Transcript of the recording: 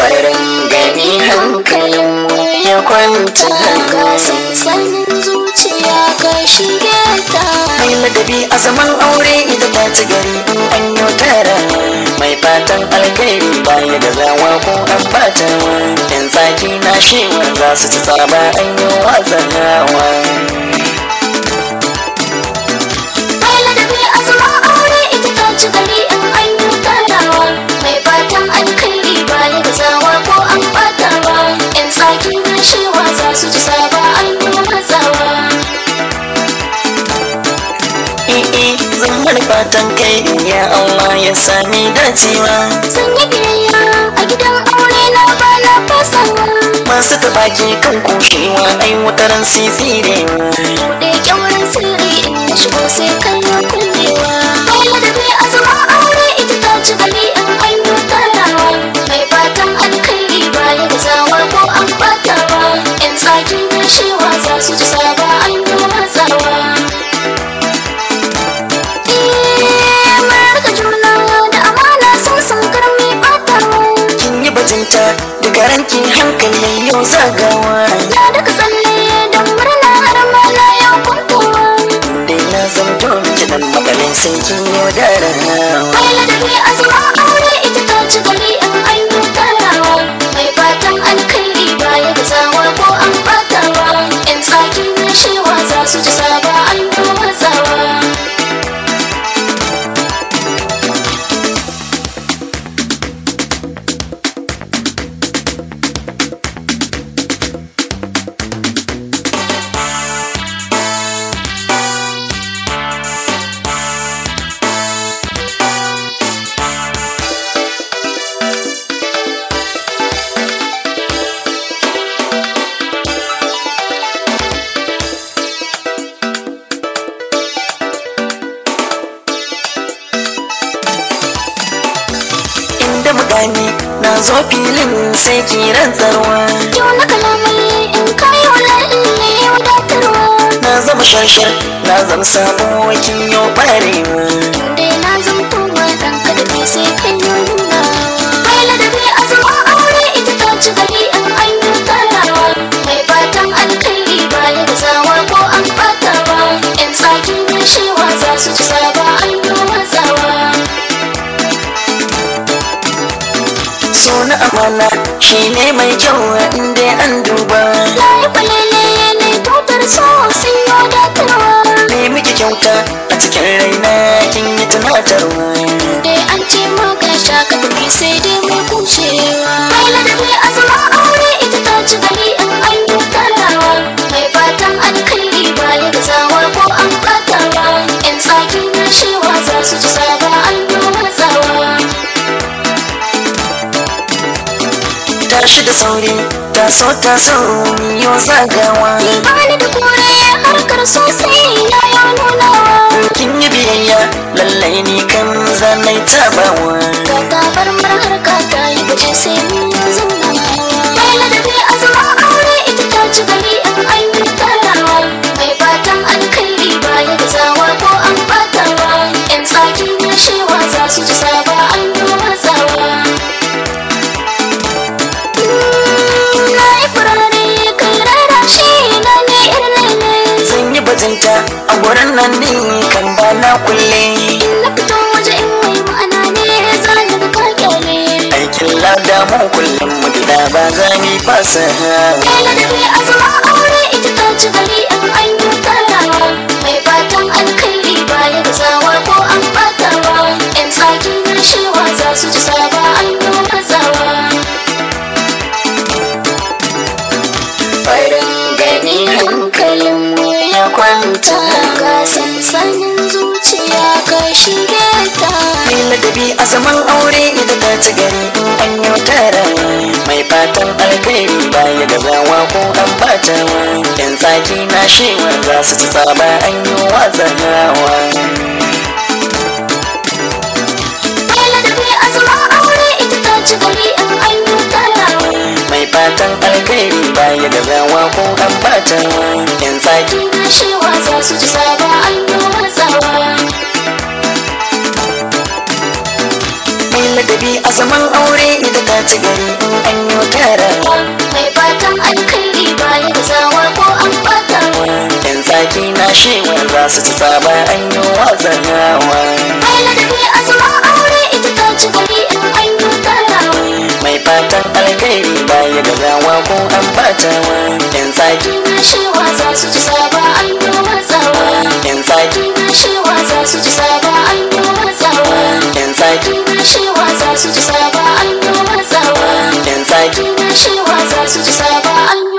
farin gani hankalin ya kwanta Ga sansanin zuciya ka shige ta mai ladabi a zaman aure ita ta ci gari in an yi tara mai fatan alkhairi baya da zawa ko an bata yan tsaki na shewar za su ci tsaba an yi wasan hawa Mai ladabi a zaman aure ita ta ci gari in an yi tarawa Mai fatan alkhairi baya da zawa ko an batawa Yan tsaki na shewa za su ji saba an yi mazawa I'i zan bar fatan kai ya Allah ya sami dacewa Sun yi biyayya a gidan aure na ba na fasawa masu tabaki kan kushewa ai wataran sisirewa Buɗe kyaurin sirri in ya shigo sai kallo kullewa Mai ladabi a zaman aure ita ta ci gari in an yi tarawa Mai fatan alkhairi baya da zawa ko an batawa Yan tsaki na shewa za su ji saba an yi matsawa Eh, mun rika juna da amana sun san karmi batawa kin yi bajinta da garanki hankali yau zagawa Na daga tsalle don murna har ma na yau kwantowa dai na zamto miki dan makalin sai kin yaudara Mai ladabi a zaman aure ita ta ci gari in an yi tarawa Mai fatan alkhairi baya da zawa ko an batawa Yan tsaki na shewa za su ji saba an yi matsawa inda mutane na zo filin sai ki rantsarwa Yau na kalamai in kayo lalle wadatarwa na zama shashar na zama sabo kin yau barewa Inda na zamto ma ɗan kadabi sai kai yi nuna Mai ladabi a zaman aure ita ta ci gari in an yi tarawa Mai fatan alkhairi baya da zawa ko an batawa Yan tsaki na shewa za su ci saba an yi matsawa so na amana shi ne mai kyau inda an duba Layi kwalele ne tutar so sun yi wadatarwa ne miki kyauta a cikin raina kin yi tunatarwa dai an ce maka shaka tafi sai dai mai kushewa mai ladabi a zaman aure ita ta ci gari in an yi tarawa mai fatan alkhairi baya da zawa ko an batawa yan tsaki na shewa za su ji saba an yi matsawa tashi da sauri taso taso miyo zagawa ni bani da kore harkar sosai na ya nunawa kin yi biyayya lallai ni kan zanai tabawa ga tabar harka ta yi baje sai mun yi zaunawa mai ladabi a zaman aure ita ta ci gari in an yi tarawa mai fatan alkhairi baya da zawa ko an batawa yan tsaki na shewa za su ji saba an yi matsawa na yi furare kai rara shi na ne irin ne zan yi bajinta a gurin nan ne kan ba na kulle in na fito waje in mai ma'ana ne za ni ga ka kyale aikin lada mu kullum mu gida ba za mu fasa Kai ladabi a zaman aure ita ta ci gari in an yi tarawa Mai fatan alkhairi baya da zawa ko an batawa Yan tsaki na shewa za su ji saba an yi matsawa farin gani hankalin mu ya kwanta Ga sansanin zuciya ka shige ta mai ladabi a zaman aure ita ta ci gari in an yi tara mai fatan alkhairi baya da zawa ko an bata yan tsaki na shewa za su ci tsaba an yi watsan hawa Mai ladabi a zaman aure ita ta ci gari in an yi tarawa mai fatan alkhairi baya da zawa ko an bata yan tsaki na shewa za su ji saba an yi matsawa mai ladabi a zaman aure ita ta ci gari in an yi tarawa mai fatan alkhairi baya da zawa ko an batawa yan tsaki na shewa za su ci tsaba an yi watsanawa mai ladabi a zaman aure ita ta ci gari in an yi tarawa mai fatan alkhairi baya gazawa ko an batawa yan tsaki na shewa za su ci saba an yi watsawa yan tsaki na shewa za su ci saba an yi watsawa yan tsaki na shewa za su ci saba an yi watsawa yan tsaki na shewa za su ci saba an